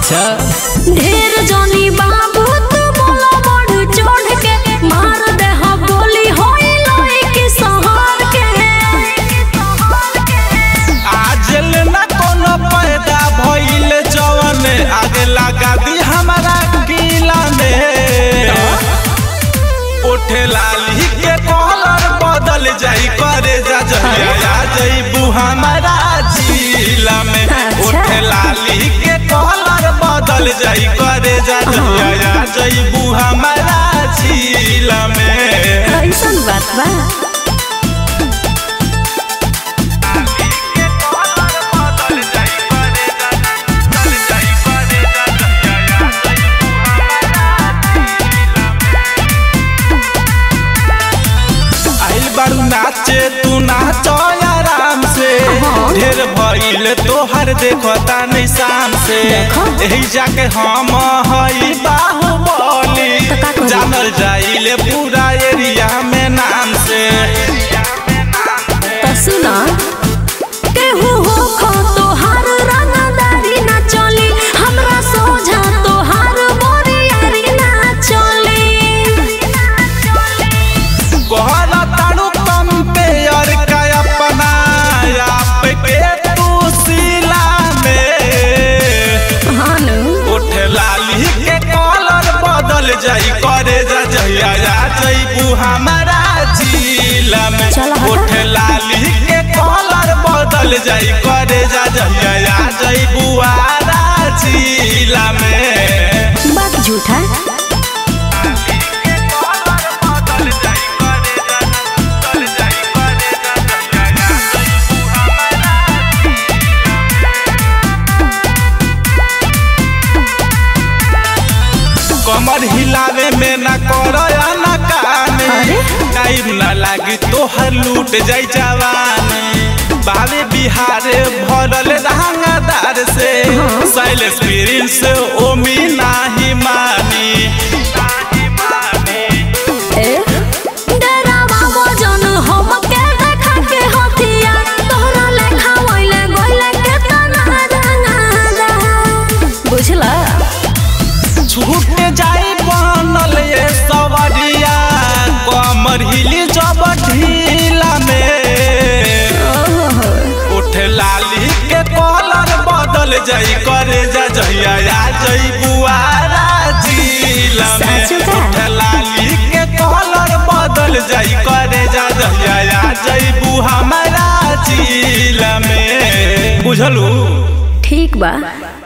अच्छा ढेर जनी बाबू तू बोला बढ़ चढ़ के मार दे हा बोली होई लोई की सहर के आजल न कोनो पैदा भइल जवन आगे लगा दी हमारा किला में उठे लाली के कॉलर बदल जाई करे जा जहिया आ जइबू हमारा जिला में अच्छा। उठे लाली के कॉलर बदल जाई करे जा जहिया आ जइबू हमारा जिला में ऐसन बात बा आइल बारू नाचे तू नाचो आराम से हाँ। ढेर भइल तोहर देखता नहीं शाम से देखो। यही जाके हम हई बाहुबली तो का करी? जानल जाइले पूरा एरिया में नाम से त सुना केहू हो खो तोहार रंगदारी ना चली हमरा सोझा तोहार बोरियारी ना चली कहला ताड़ू कंपेयर का अपना आप के तू सिला में हानु उठ लाली के कॉलर बदल जाई करे जा जहिया आ जइबू हमारा जिला में चल हटा। उठ लाली के कॉलर बदल जाई करे जा जहिया आ जइबू आरा जिला में बात झूठा कमर हिलावे में न करो या न काने अरे? टाइम न लागी तोहर लूट जाई जवानी बावे बिहारे भरल रंगदार से साइलेंस प्रिंस ओमी नाही मानी ए डरावा वजन हम के देखा के हथिया तोहरा लेखा ओइले गोइले के तना रंगादा बुझला छूट जाई बनल ये सवरिया कमर हिली जब ढीला में उठ लाली के कॉलर बदल जाई करे जा जहिया आ जई बुआरा जिला में साचु का? उठ लाली के कॉलर बदल जाई करे जा जहिया आ जई बु हमारा जिला में बुझलू ठीक बा